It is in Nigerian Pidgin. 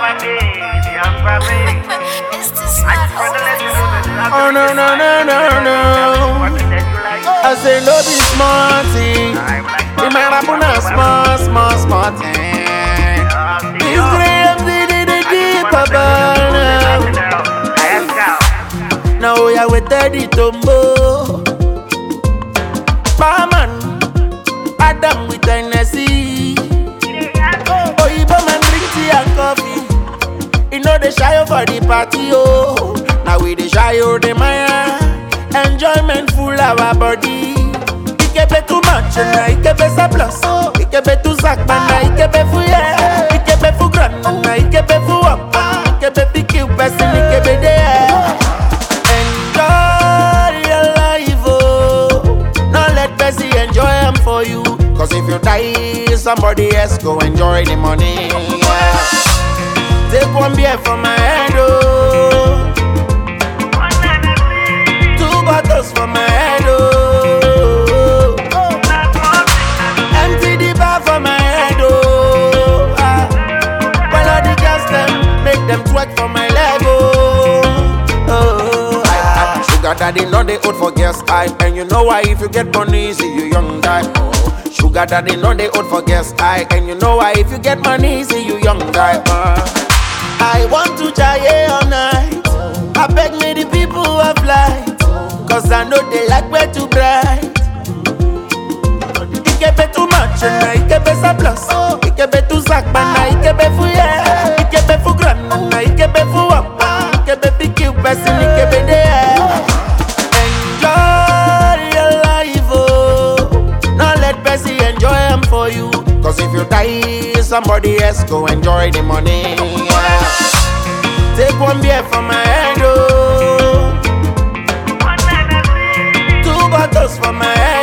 my baby, I'm for me. It's this I just wanna let you know that Oh no no no no no. I say no be small thing. The man happen a small small small thing. This grave did it the deep above now. Now we are with Teddy Tombo. Barman, Adam with Hennessy. Oh, Igbo man drink tea and coffee. You know they shy for the party, oh. Now we the shy oh the Maya. Enjoyment full our body. Ikebe too much, na ikebe surplus. Ikebe too sack, na ikebe fu yeah. Ikebe fu grand, na ikebe fu up. Ikebe picky person, ikebe there. Enjoy your life, oh. Now let Bessie enjoy them for you. Cause if you die, somebody else go enjoy the money. yeah. Take one beer from my head, oh. Two bottles from my head, oh. Empty the bar from my head, oh. Ah. Well, all the girls them make them twerk for my leg, oh. oh. I, I, sugar daddy know they old for girls, I and you know why if you get money, see you young die. Oh. Sugar daddy know they old for girls, I and you know why if you get money, see you young die. Uh. I want to jaye all night. I beg me the people of light, cause I know they like where to bright. Ikebe too much, na ikebe surplus. Ikebe too sack, na ikebe fu yeah. Ikebe fu grand, na ikebe fu up. Ikebe picky person, ikebe there. Enjoy your life, oh. Now let Bessie enjoy them for you. Cause if you die, somebody else go enjoy the money. yeah. Take one beer from my head, oh. Two bottles from my head,